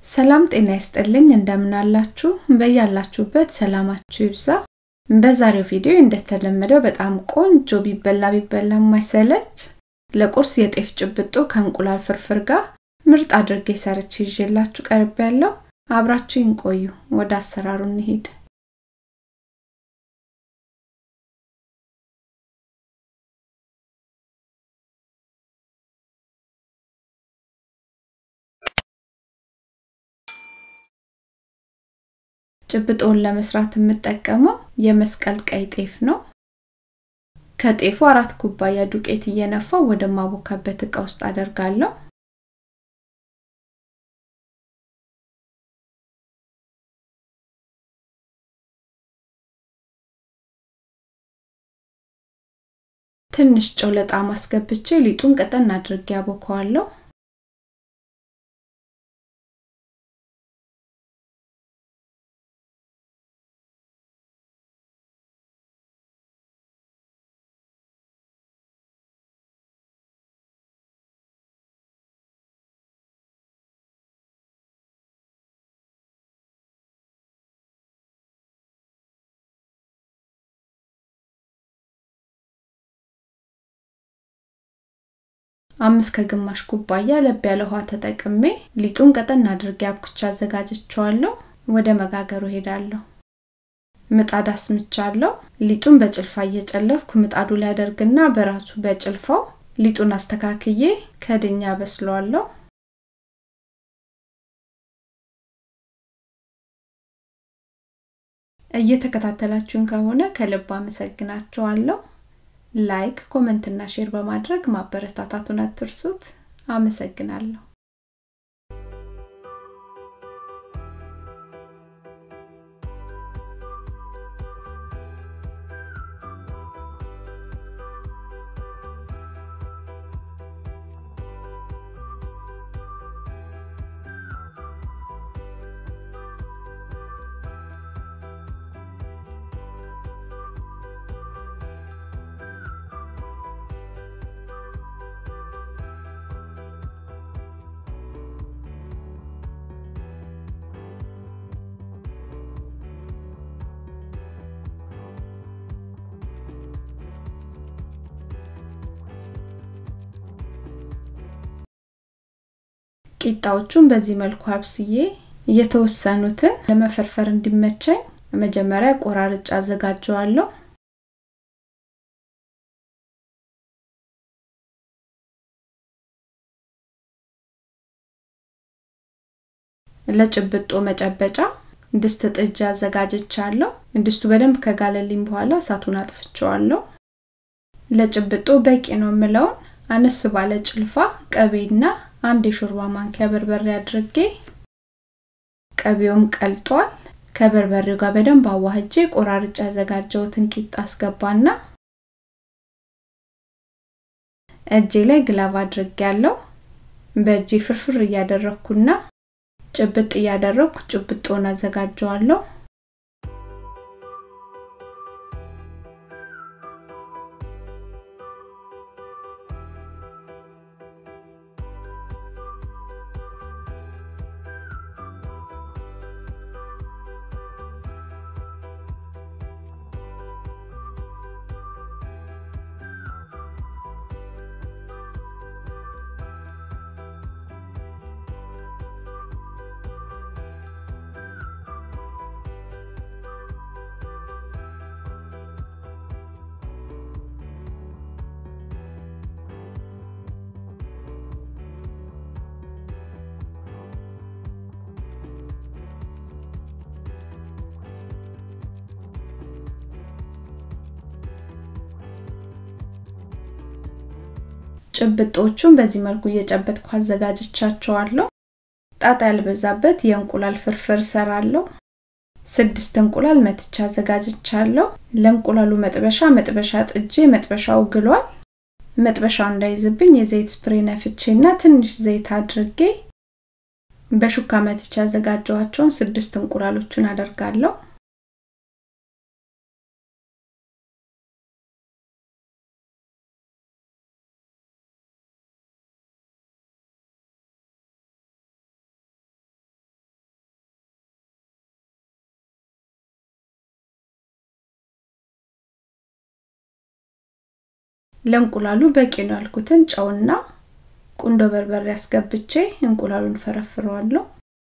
ሰላም ጤና ይስጥልኝ እንደምናላችሁ በያላችሁበት ሰላማችሁ ይብዛ በዛሬው ቪዲዮ እንደተለመደው በጣም ቆንጆ ቢበላ ቢበላ የማይሰለች ለቁርስ የጤፍ ጭብጦ ከእንቁላል ፍርፍር ጋር ምርጥ አድርጌ ሰርቼ ይዤላችሁ ቀርብ ያለው አብራችሁ ይንቆዩ ወደ አሰራሩ እንሂድ ጭብጦውን ለመስራት የምጠቀመው የመስቀል ቀይ ጤፍ ነው ከጤፉ አራት ኩባያ ዱቄት እየነፋው ወደ ማቦካበት እቃ ውስጥ አደርጋለሁ ትንሽ ጨው ለጣም አስገብቼ ሊጡን ቀጠን አድርጌ ያቦከዋለሁ አምስት ከግማሽ ኩባያ ለብ ያለ ውሃ ተጠቅሜ ሊጡን ቀጠን አድርጌ አብኩቻ አዘጋጅቸዋለሁ ወደ መጋገሩ ሄዳለሁ ምጣድ አስምቻለሁ ሊጡን በጭልፋ እየጨለፍኩ ምጣዱ ላይ አደርግና በራሱ በጭልፋው ሊጡን አስተካክዬ ከድኛ በስለዋለሁ እየተከታተላችሁን ከሆነ ከልብ አመሰግናችኋለሁ ላይክ ኮመንት እና ሼር በማድረግ ማበረታታቱን አትርሱት አመሰግናለሁ ቂጣዎቹን በዚህ መልኩ አብስዬ የተወሰኑትን ለመፈርፈር እንዲመቸኝ መጀመሪያ ቆራርጫ አዘጋጀዋለሁ ለጭብጦ መጨበጫ ድስት ጥጅ አዘጋጅቻለሁ ድስቱ በደንብ ከጋለልኝ በኋላ እሳቱን አጥፍቼዋለሁ ለጭብጦ በቂ ነው የምለውን አነስ ባለ ጭልፋ ቀቤና አንድ የሾርባ ማንኪያ በርበሬ አድርጌ ቀቤውም ቀልጧል ከበርበሬው ጋር በደንብ አዋህጄ ቆራርጬ ያዘጋጀውትን ቂጣ አስገባና እጄ ላይ ግላቭ አድርጌ ያለው በእጄ ፍርፍር እያደረግኩና ጭብጥ እያደረግኩ ጭብጦን አዘጋጀዋለሁ ጭብጦቹን በዚህ መልኩ እየጨበጥኩ አዘጋጅቻቸዋለሁ ጣጣ ያልበዛበት የእንቁላል ፍርፍር ሰራለሁ ስድስት እንቁላል መትቻ አዘጋጅቻለሁ ለእንቁላሉ መጥበሻ መጥበሻ ጥጄ መጥበሻው ግሏል መጥበሻው እንዳይዝብኝ የዘይት ስፕሬ ነፍቼና ትንሽ ዘይት አድርጌ በሹካ መትቻ ያዘጋጀዋቸውን ስድስት እንቁላሎቹን አደርጋለሁ ለእንቁላሉ በቂ ነው ያልኩትን ጨውና ቁንዶ በርበሬ አስገብቼ እንቁላሉን ፈረፍረዋለሁ።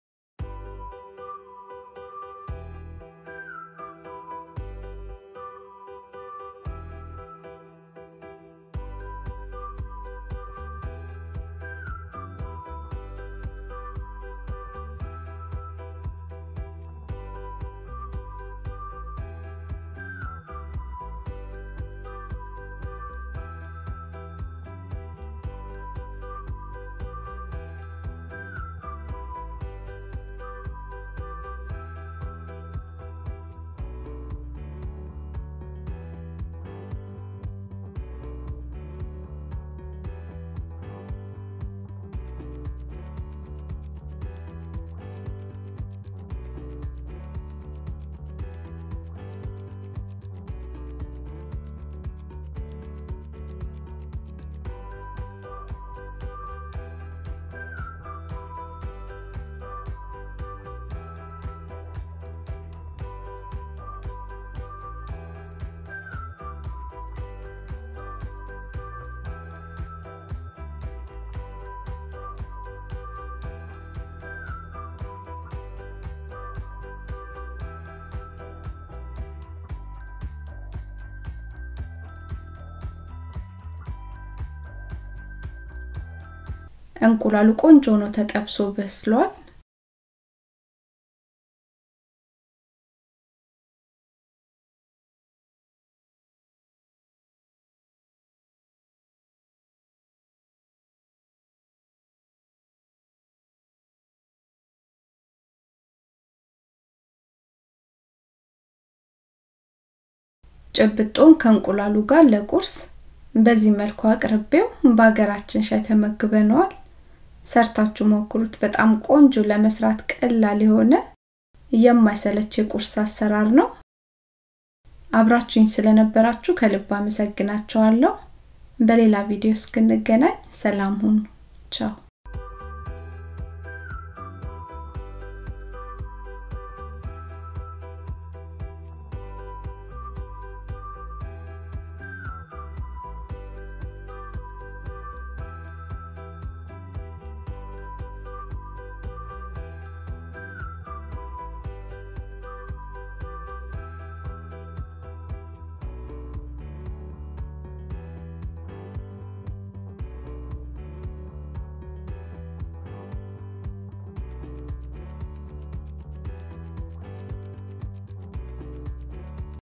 እንቁላሉ ቆንጆ ሆኖ ተጠብሶ በስሏል። ጭብጦን ከእንቁላሉ ጋር ለቁርስ በዚህ መልኩ አቅርቤው በሀገራችን ሻይ ተመግበነዋል። ሰርታችሁ ሞክሩት። በጣም ቆንጆ ለመስራት ቀላል የሆነ የማይሰለች የቁርስ አሰራር ነው። አብራችሁኝ ስለነበራችሁ ከልብ አመሰግናችኋለሁ። በሌላ ቪዲዮ እስክንገናኝ ሰላም ሁኑ። ቻው